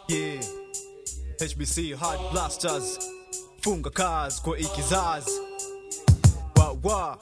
Yeah. HBC Hard Blasters. Funga kazi kwa ikizazi. Wa wa.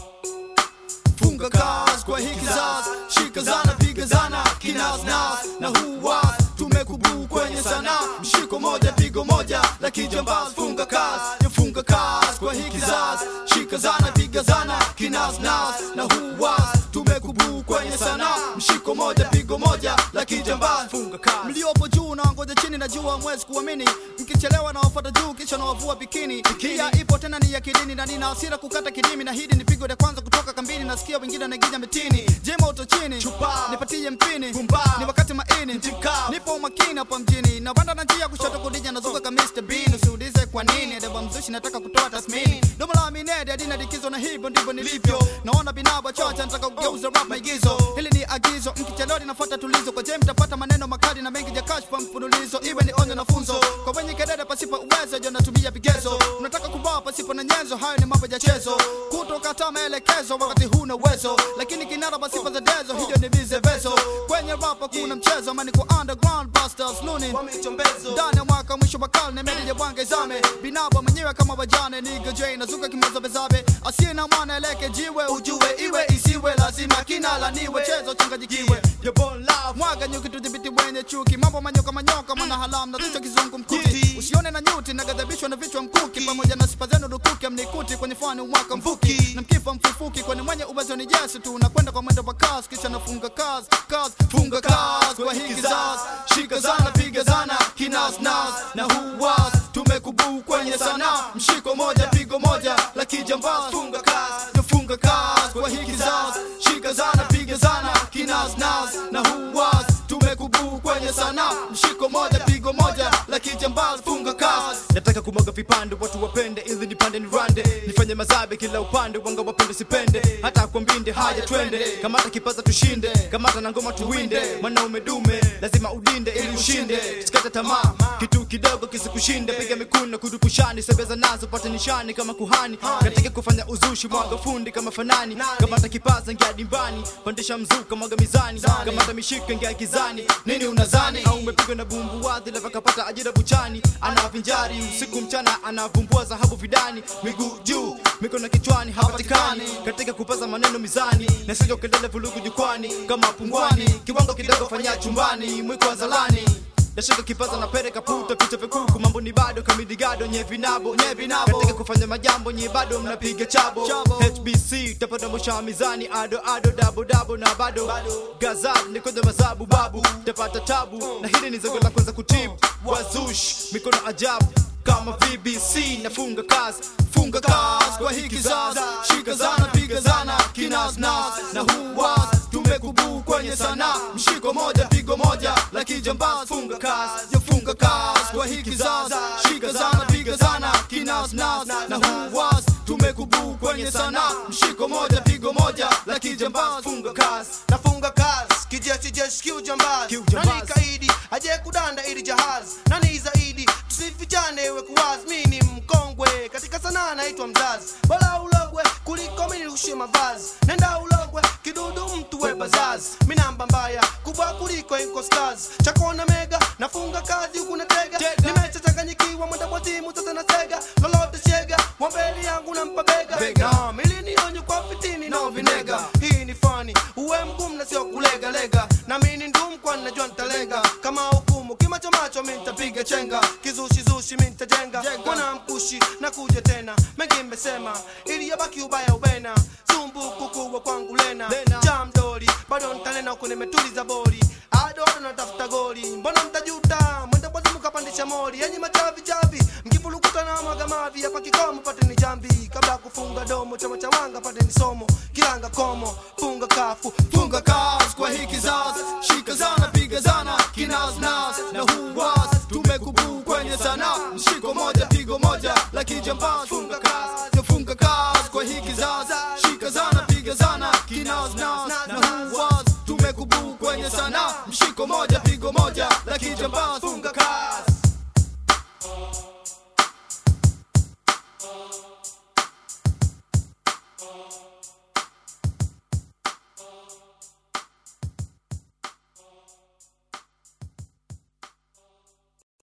funga kazi kwa hiki zazi shika zana piga zana kinasnas na huwa tumekubuu kwenye sana mshiko moja pigo moja la kijambazi funga kazi yafunga kazi kwa hiki zazi shika zana piga zana kinasnas na huwa tumekubuu kwenye sana mshiko moja pigo moja la kijambazi Funga kazi. mliopo juu na ngoja chini najua mwezi kuamini mkichelewa na wafuata juu kisha na wavua bikini pia ipo tena ni ya kidini na nina hasira kukata kidimi na hidi ni pigo la kwanza kutoka kambini nasikia wengine naginya mitini jema uto chini Chupa. nipatie mpini Pumba. ni wakati maini Mtika. nipo umakini hapa mjini na banda na njia kushoto kudija nazuka ka Mr. Bean usiulize kwa nini deba mzushi nataka kutoa tasmini domo la minedi adina dikizo na hivyo ndivyo nilivyo naona binaba chocha nataka kugeuza rap maigizo hili ni agizo mkichelewa linafuata tulizo kwa jem mtapata maneno makali na mengi ya kashfa mfululizo iwe ni onyo na funzo kwa wenye kedede pasipo uwezo jo natumia vigezo unataka kubaa pasipo na nyenzo hayo ni mambo ya chezo kutokata maelekezo wakati huna uwezo lakini kinara pasipo za dezo hiyo ni vizevezo kwenye rapa kuna mchezo mani kwa underground busters luni ndani ya mwaka mwisho wa karne meli ya bwange zame binabo mwenyewe kama wajane niga j nazuka kimozabezabe asiye na mwana eleke jiwe ujue iwe isiwe lazima kinalaniwe chezo changajikiwe Your born love. mwaga nyuki tudhibiti wenye chuki mambo manyoka manyoka mwana halamu na kichwa kizungu mkuti usione na nyuti nagadhabishwa na vichwa mkuki pamoja na sifa zenu rukuki amnikuti kwenye fani umwaka mfuki na mkifa mfufuki kwani mwenye uwezo ni jesu tu nakwenda kwa mwendo wa kasi kisha nafunga kazi kazi funga kazi kwa hiki zazi shika zana piga zana kinasnas na huwas tumekubuu kwenye sana mshiko moja pigo moja la kijambazi funga kazi funga kazi kwa hiki zazi shika zana piga zana kinasnas na huwas tumekubuu kwenye sana mshiko moja pigo moja la kijambazi funga kazi nataka kumwaga vipande watu wapende ili nipande nirande nifanye mazabe kila upande wanga wapende sipende hata kwa mbinde haja twende kamata kipaza tushinde kamata na ngoma tuwinde mwanaume dume lazima udinde ili ushinde sikate tamaa kitu kidogo kisikushinde piga mikuno kudupushani sebeza nazo pate nishani kama kuhani katika kufanya uzushi mwaga fundi kama fanani kamata kipaza ngia dimbani pandisha mzuka mwaga mizani kamata mishika ngia gizani nini unazani au umepigwa na bumbu wadhi lava kapata ajira buchani anavinjari usiku mchana anavumbua dhahabu vidani miguu juu mikono kichwani hapatikani katika kupaza maneno mizani na sio kelele vulugu jukwani kama pungwani kiwango kidogo fanya chumbani mwiko wa zalani nashika kipaza na pere kaputa vicha vikuku mambo ni bado kamidigado nye vinabo nye vinabo katika kufanya majambo nye bado mnapiga chabo Chabo. HBC tapata mwisho wa mizani ado ado dabo dabo na bado gazal ni kwenye mazabu babu tapata tabu na hili ni zogo la kwanza kutibu wazush mikono ajabu kama VBC nafunga kazi funga kazi kwa hiki zazi shika zana piga zana kinasnas na huwas tumekubuu kwenye sana mshiko moja pigo moja la kijambazi funga kazi yafunga kazi kwa hiki zazi shika zana piga zana kinasnas na huwas tumekubuu kwenye sana mshiko moja pigo moja la kijambazi funga kazi nafunga kazi kijeshi jeshi kiujambazi Kiujambazi. nani kaidi aje kudanda ili jahazi nani zaidi tusifichane iwe kuwazi mi ni mkongwe katika sanaa naitwa mzazi bora ulogwe kuliko mimi nirushie mavazi nenda ulogwe kidudu mtu we bazazi mi namba mbaya kubwa kuliko inko stars chakona mega nafunga kazi huku natega Tega. nimechachanganyikiwa mwenda kwa timu sasa na sega lolote shega wambeli yangu nampa bega Bega. Na milini onyo kwa fitini na vinega hii ni fani uwe mgumu na sio kulega lega na mimi ni ndum kwa najua nitalenga kama hukumu kimacho macho mimi nitapiga chenga kizushi zushi mimi nitajenga Jenga. mwana mkushi na kuja tena mengi mmesema ili yabaki ubaya ubena sumbuku kubwa kwangu lena Lena. jam doli bado nitanena huko nimetuliza boli ado ado natafuta goli mbona mtajuta mwenda kwazimu kapandisha moli yenye machavi chavi mkivulukuta na mwaga mavi hapa kikomo pate ni jambi kabla ya kufunga domo chama cha wanga pate ni somo kilanga komo funga kafu funga kazi kwa hiki zazi shika zana piga zana kinasnas na huwas tumekubuu kwenye sana mshiko moja pigo moja la kijambazi funga kazi yafunga kazi kwa hiki zazi shika zana piga zana kinasnas na huwas tumekubuu kwenye sana mshiko moja pigo moja la kijambazi funga